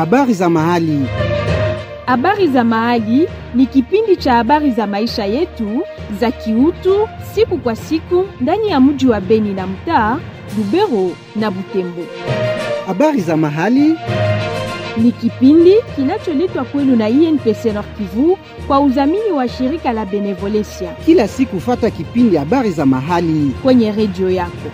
Habari za mahali. Habari za mahali ni kipindi cha habari za maisha yetu za kiutu siku kwa siku ndani ya mji wa Beni na mtaa Lubero na Butembo. Habari za mahali Ni kipindi kinacholetwa kwenu na INPC Nord Kivu kwa udhamini wa shirika la Benevolencia kila siku, fata kipindi habari za mahali. kwenye redio yako.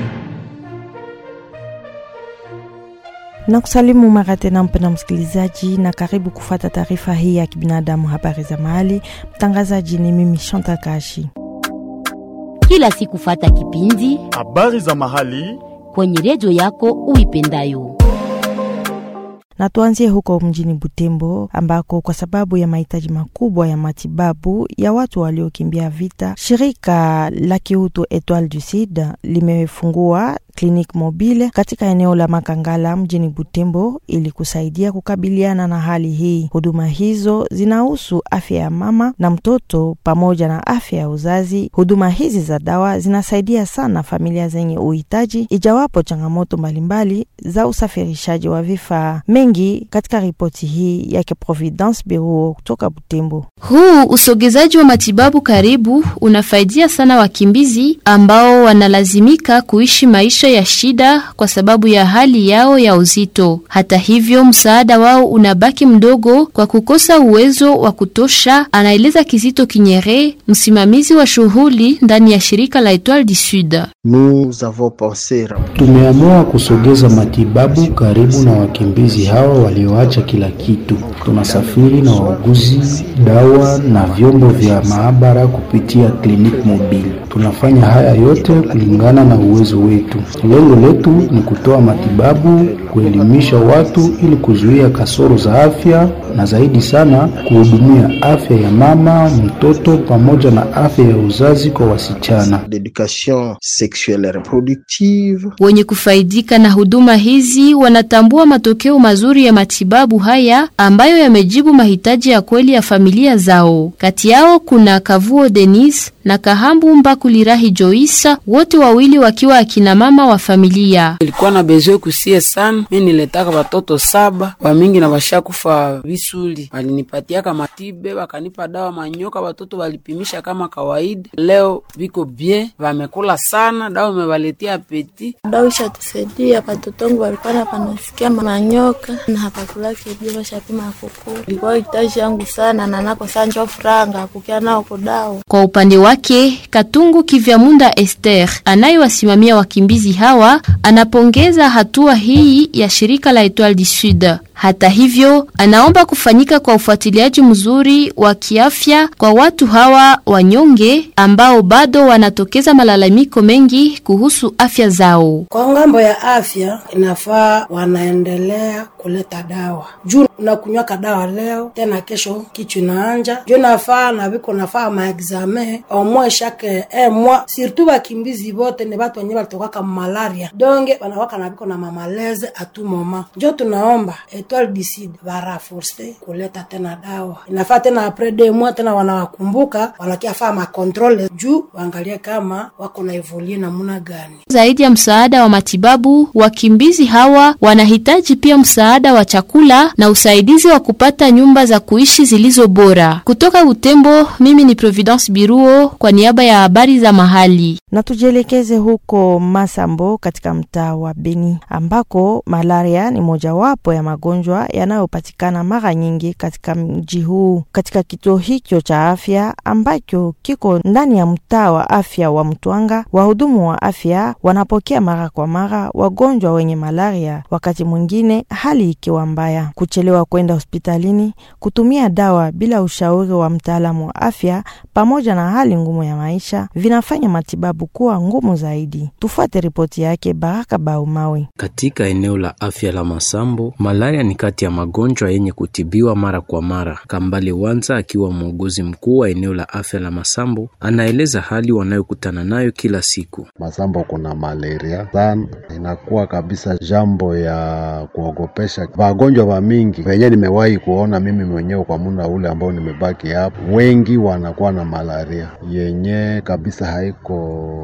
na kusalimu mara tena mpenda msikilizaji, na karibu kufata taarifa hii ya kibinadamu, habari za mahali. Mtangazaji ni mimi Chantal Kashi. kila siku fata kipindi Habari za mahali. kwenye redio yako uipendayo. Na tuanzie huko mjini Butembo ambako kwa sababu ya mahitaji makubwa ya matibabu ya watu waliokimbia vita, shirika la kiutu Etoile du Sud limefungua kliniki mobile katika eneo la Makangala mjini Butembo ili kusaidia kukabiliana na hali hii. Huduma hizo zinahusu afya ya mama na mtoto pamoja na afya ya uzazi. Huduma hizi za dawa zinasaidia sana familia zenye uhitaji, ijawapo changamoto mbalimbali za usafirishaji wa vifaa mengi. Katika ripoti hii yake Providence Beruo kutoka Butembo. Huu usogezaji wa matibabu karibu unafaidia sana wakimbizi ambao wanalazimika kuishi maisha ya shida kwa sababu ya hali yao ya uzito. Hata hivyo, msaada wao unabaki mdogo kwa kukosa uwezo wa kutosha, anaeleza Kizito Kinyere, msimamizi wa shughuli ndani ya shirika la Etoile du Sud. Nous avons pensé Tumeamua kusogeza matibabu karibu na wakimbizi hawa walioacha kila kitu. Tunasafiri na wauguzi, dawa na vyombo vya maabara kupitia kliniki mobile. Tunafanya haya yote kulingana na uwezo wetu. Lengo letu ni kutoa matibabu, kuelimisha watu ili kuzuia kasoro za afya na zaidi sana kuhudumia afya ya mama, mtoto pamoja na afya ya uzazi kwa wasichana. d'éducation sexuelle et reproductive. Wenye kufaidika na huduma hizi wanatambua matokeo mazuri ya matibabu haya ambayo yamejibu mahitaji ya kweli ya familia zao. Kati yao kuna Kavuo Denis na Kahambu Mbakulirahi Joisa, wote wawili wakiwa akina mama wa familia. Nilikuwa na bezwe kusie sana, mi niletaka watoto saba wamingi na washakufa visuli, walinipatiaka matibe wakanipa dawa manyoka, watoto walipimisha kama kawaida. Leo viko bie, vamekula sana, dawa imewaletea apeti. dawa ishatusaidia patotongu walikuwa na panasikia manyoka na hapakulake bia bashapima kukula ilikuwa hitaji yangu sana na nako sanjo franga kukia nao kudawa Kwa upande wake, Katungu Kivyamunda Esther anayewasimamia wakimbizi hawa anapongeza hatua hii ya shirika la Etoile du Sud. Hata hivyo, anaomba kufanyika kwa ufuatiliaji mzuri wa kiafya kwa watu hawa wanyonge ambao bado wanatokeza malalamiko mengi kuhusu afya zao. Kwa ngambo ya afya inafaa wanaendelea kuleta dawa juu unakunywaka dawa leo tena kesho kichwa inaanja juu nafaa na viko nafaa maexame omwe shake e mwa surtout bakimbizi bote ni batu wenye balitokaka malaria donge wanawaka na viko na mamaleze atu moma njo tunaomba Etoile du Sud baraforce kuleta tena dawa inafaa tena apres deux mois tena wanawakumbuka wanakiafaa makontrole juu waangalie kama wako na evolie namuna gani Zaidi ya msaada wa matibabu, wakimbizi hawa wanahitaji pia msaada wa chakula na usaidizi wa kupata nyumba za kuishi zilizo bora. Kutoka Butembo, mimi ni Providence Biruo kwa niaba ya habari za mahali. Na tujielekeze huko Masambo katika mtaa wa Beni ambako malaria ni mojawapo ya magonjwa yanayopatikana mara nyingi katika mji huu. Katika kituo hicho cha afya ambacho kiko ndani ya mtaa wa afya wa Mtwanga, wahudumu wa afya wanapokea mara kwa mara wagonjwa wenye malaria, wakati mwingine hali ikiwa mbaya. Kuchelewa kwenda hospitalini, kutumia dawa bila ushauri wa mtaalamu wa afya, pamoja na hali ngumu ya maisha vinafanya matibabu kuwa ngumu zaidi. Tufuate ripoti yake Baraka Baumawe. Katika eneo la afya la Masambo, malaria ni kati ya magonjwa yenye kutibiwa mara kwa mara. Kambale Wanza akiwa muuguzi mkuu wa eneo la afya la Masambo anaeleza hali wanayokutana nayo kila siku. Masambo kuna malaria sana, inakuwa kabisa jambo ya kuogopesha. Wagonjwa wa mingi wenye nimewahi kuona mimi mwenyewe kwa muda ule ambao nimebaki hapo, wengi wanakuwa na malaria yenye kabisa haiko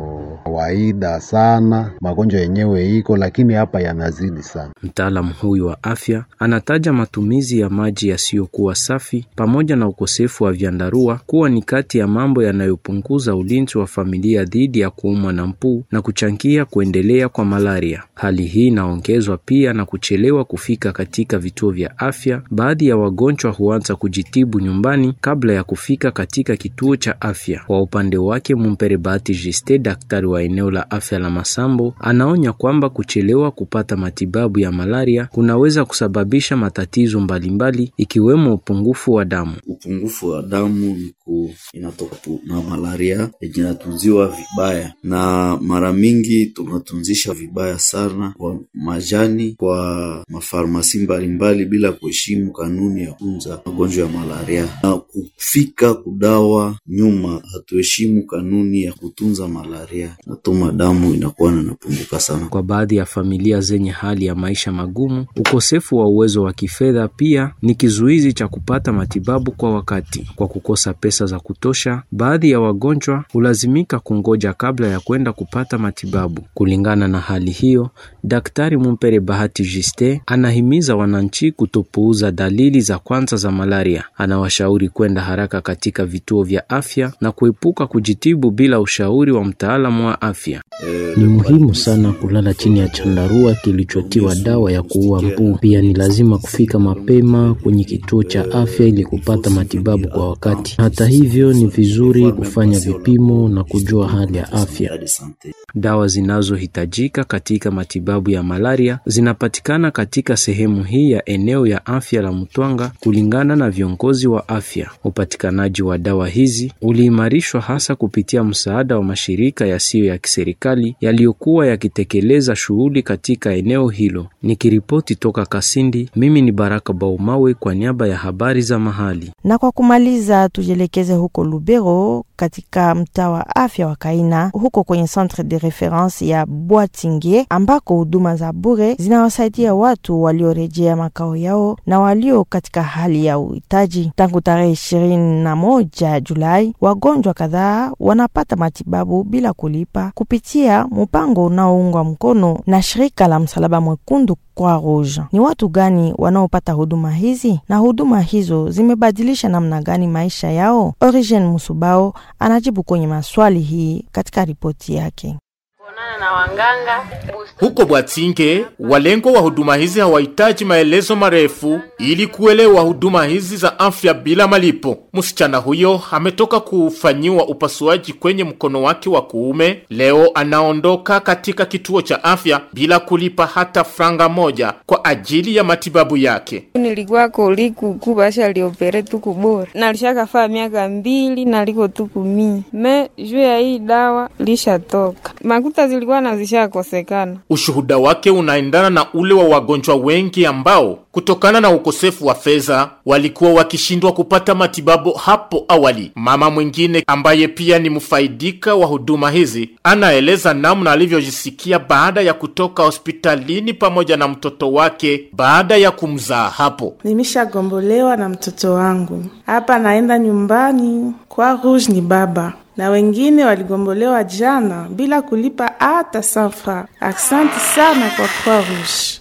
kawaida sana, magonjwa yenyewe iko, lakini hapa yanazidi sana. Mtaalamu huyu wa afya anataja matumizi ya maji yasiyokuwa safi pamoja na ukosefu wa vyandarua kuwa ni kati ya mambo yanayopunguza ulinzi wa familia dhidi ya kuumwa na mpu na kuchangia kuendelea kwa malaria. Hali hii inaongezwa pia na kuchelewa kufika katika vituo vya afya. Baadhi ya wagonjwa huanza kujitibu nyumbani kabla ya kufika katika kituo cha afya. Kwa upande wake, Mumpere Bahati Jiste, daktari wa eneo la afya la Masambo, anaonya kwamba kuchelewa kupata matibabu ya malaria kunaweza kusababisha matatizo mbalimbali ikiwemo upungufu wa damu. Upungufu wa damu ni ku inatoka na malaria yenye inatunziwa vibaya, na mara mingi tunatunzisha vibaya sana kwa majani kwa mafarmasi mbalimbali bila kuheshimu kanuni ya kutunza magonjwa ya malaria, na kufika kudawa nyuma, hatuheshimu kanuni ya kutunza malaria, natuma damu inakuwa inapunguka sana. Kwa baadhi ya familia zenye hali ya maisha magumu, ukosefu wa uwezo wa kifedha pia ni kizuizi cha kupata matibabu kwa wakati. Kwa kukosa pesa za kutosha, baadhi ya wagonjwa hulazimika kungoja kabla ya kwenda kupata matibabu. Kulingana na hali hiyo, Daktari Mumpere Bahati Jiste anahimiza wananchi kutopuuza dalili za kwanza za malaria. Anawashauri kwenda haraka katika vituo vya afya na kuepuka kujitibu bila ushauri wa mtaalamu wa afya. Ni muhimu sana kulala chini ya chandarua kilichotiwa dawa ya kuua mbu. Pia ni lazima kufika mapema kwenye kituo cha afya ili kupata matibabu kwa wakati. Hata hivyo, ni vizuri kufanya vipimo na kujua hali ya afya. Dawa zinazohitajika katika matibabu ya malaria zinapatikana katika sehemu hii ya eneo ya afya la Mtwanga kulingana na viongozi wa afya. Upatikanaji wa dawa hizi uliimarishwa hasa kupitia msaada wa mashirika yasiyo ya kiserikali yaliyokuwa yakitekeleza shughuli katika eneo hilo. Nikiripoti toka Kasindi, mimi ni Baraka Baumawe kwa niaba ya habari za mahali. Na kwa kumaliza, tujielekeze huko Lubero katika mtaa wa afya wa Kaina, huko kwenye centre de reference ya Bwatingie ambako huduma za bure zinawasaidia watu waliorejea makao yao na walio katika hali ya uhitaji. Tangu tarehe ishirini na moja Julai, wagonjwa kadhaa wanapata matibabu bila kulipa kupitia mpango unaoungwa mkono na shirika la Msalaba Mwekundu Croix Rouge. Ni watu gani wanaopata huduma hizi na huduma hizo zimebadilisha namna gani maisha yao? Origen Musubao anajibu kwenye maswali hii katika ripoti yake. na wanganga Huko Bwatinge, walengo wa huduma hizi hawahitaji maelezo marefu ili kuelewa huduma hizi za afya bila malipo. Msichana huyo ametoka kufanyiwa upasuaji kwenye mkono wake wa kuume. Leo anaondoka katika kituo cha afya bila kulipa hata franga moja kwa ajili ya matibabu yake. nilikuwa kolikuku basha liopere tuku bora nalishakafaa miaka mbili naliko tuku mii me juu ya hii dawa lishatoka makuta zilikuwa nazishakosekana Ushuhuda wake unaendana na ule wa wagonjwa wengi ambao kutokana na ukosefu wa fedha walikuwa wakishindwa kupata matibabu hapo awali. Mama mwingine ambaye pia ni mfaidika wa huduma hizi anaeleza namna alivyojisikia baada ya kutoka hospitalini pamoja na mtoto wake baada ya kumzaa hapo. Nimeshagombolewa na mtoto wangu hapa, naenda nyumbani kwa Rouge ni baba na wengine waligombolewa jana bila kulipa hata sanfra. Asante sana kwa Croix Rouge.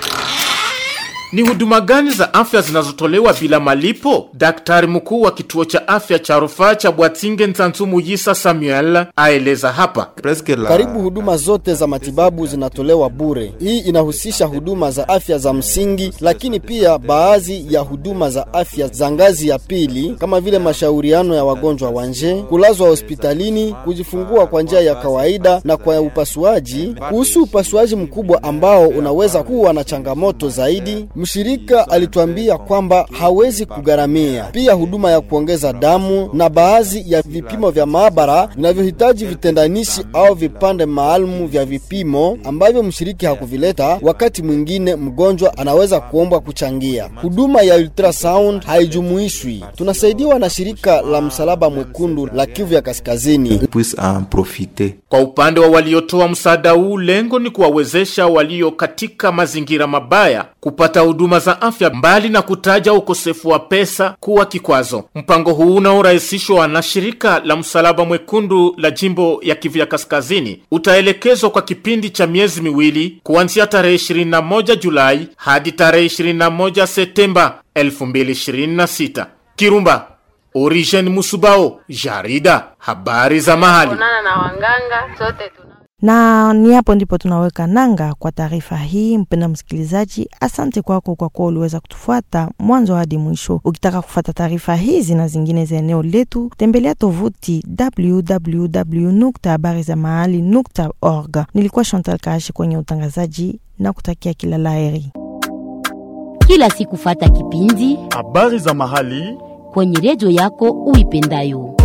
Ni huduma gani za afya zinazotolewa bila malipo? Daktari mkuu wa kituo cha afya cha rufaa cha Bwatinge Ntanzumu Yisa Samuel aeleza hapa. Karibu huduma zote za matibabu zinatolewa bure. Hii inahusisha huduma za afya za msingi, lakini pia baadhi ya huduma za afya za ngazi ya pili kama vile mashauriano ya wagonjwa wa nje, kulazwa hospitalini, kujifungua kwa njia ya kawaida na kwa upasuaji. Kuhusu upasuaji mkubwa ambao unaweza kuwa na changamoto zaidi, mshirika alituambia kwamba hawezi kugharamia. Pia huduma ya kuongeza damu na baadhi ya vipimo vya maabara vinavyohitaji vitendanishi au vipande maalumu vya vipimo ambavyo mshiriki hakuvileta. Wakati mwingine mgonjwa anaweza kuomba kuchangia. Huduma ya ultrasound haijumuishwi. Tunasaidiwa na shirika la Msalaba Mwekundu la Kivu ya Kaskazini. Kwa upande wa waliotoa msaada huu, lengo ni kuwawezesha walio katika mazingira mabaya kupata huduma za afya, mbali na kutaja ukosefu wa pesa kuwa kikwazo. Mpango huu unaorahisishwa na shirika la Msalaba Mwekundu la jimbo ya Kivu ya Kaskazini utaelekezwa kwa kipindi cha miezi miwili kuanzia tarehe 21 Julai hadi tarehe 21 Septemba 2026. Kirumba, Origen Musubao, jarida habari za mahali. Onana na wanganga sote tuna na ni hapo ndipo tunaweka nanga kwa taarifa hii. Mpenda msikilizaji, asante kwako kwa kuwa uliweza kutufuata mwanzo hadi mwisho. Ukitaka kufuata taarifa hizi na zingine za eneo letu, tembelea tovuti www nukta habari za mahali nukta org. Nilikuwa Chantal Kashi kwenye utangazaji na kutakia kila laheri. Kila siku fata kipindi habari za mahali kwenye redio yako uipendayo.